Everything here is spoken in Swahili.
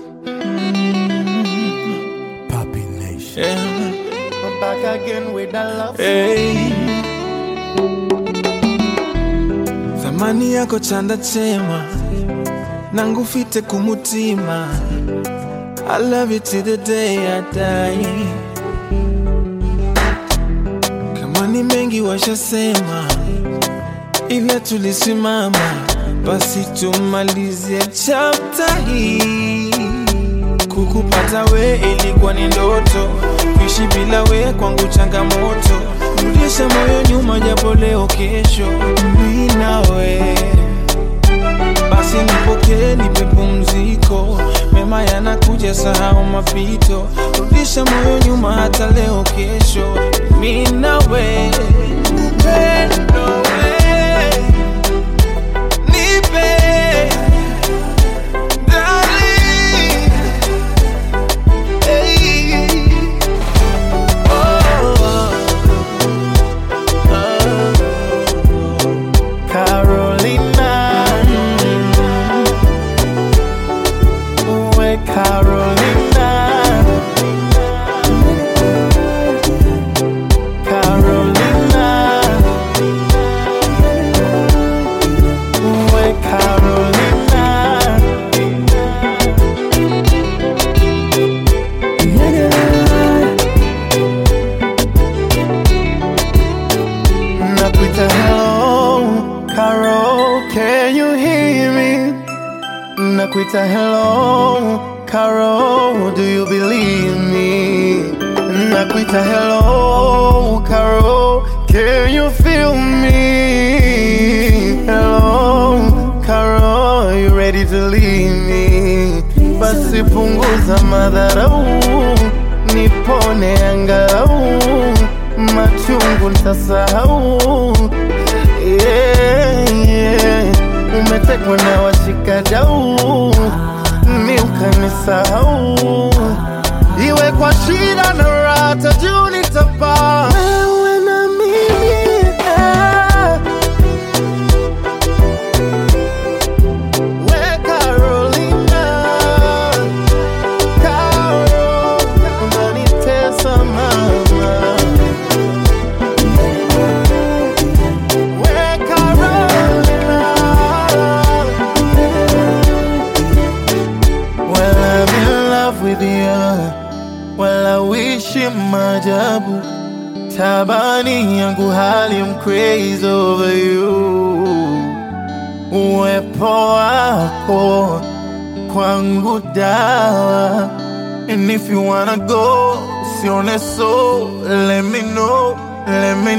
Papi Nation. Yeah. I'm back again with the love. Hey. Thamani yako chanda chema nangufite kumutima I love you till the day I die kama ni mengi washasema ila tulisimama basi tumalizie chapta hii Kukupata we ilikuwa ni ndoto, kuishi bila we kwangu changamoto. Rudisha moyo nyuma, japo leo kesho mi nawe. Basi nipokee, nipe pumziko, mema yanakuja, sahau mapito. Rudisha moyo nyuma, hata leo kesho mi nawe. Upendo we, nipe darling. Hey. Carolina. Uwe Carolina. Carolina. Uwe Carolina. Nakuita hello, Carol, can you hear me? Nakuita hello, Carol, do you believe me? Nakuita hello, Carol, can you feel me? Hello, Carol, you ready to leave me? Basi punguza madharau, nipone angalau, machungu nitasahau. Yeah, yeah. Umetekwa na washikadau, mi ukanisahau, iwe kwa shida na raha, juu nitapaa wewe na mimi eh. We Carolina, Carol, unanitesa mama. We Carolina, well I'm in love with you, well I wish you maajabu. Tabani yangu hali I'm crazy over you uwepo wako kwangu dawa and if you wanna go sione so let me know let me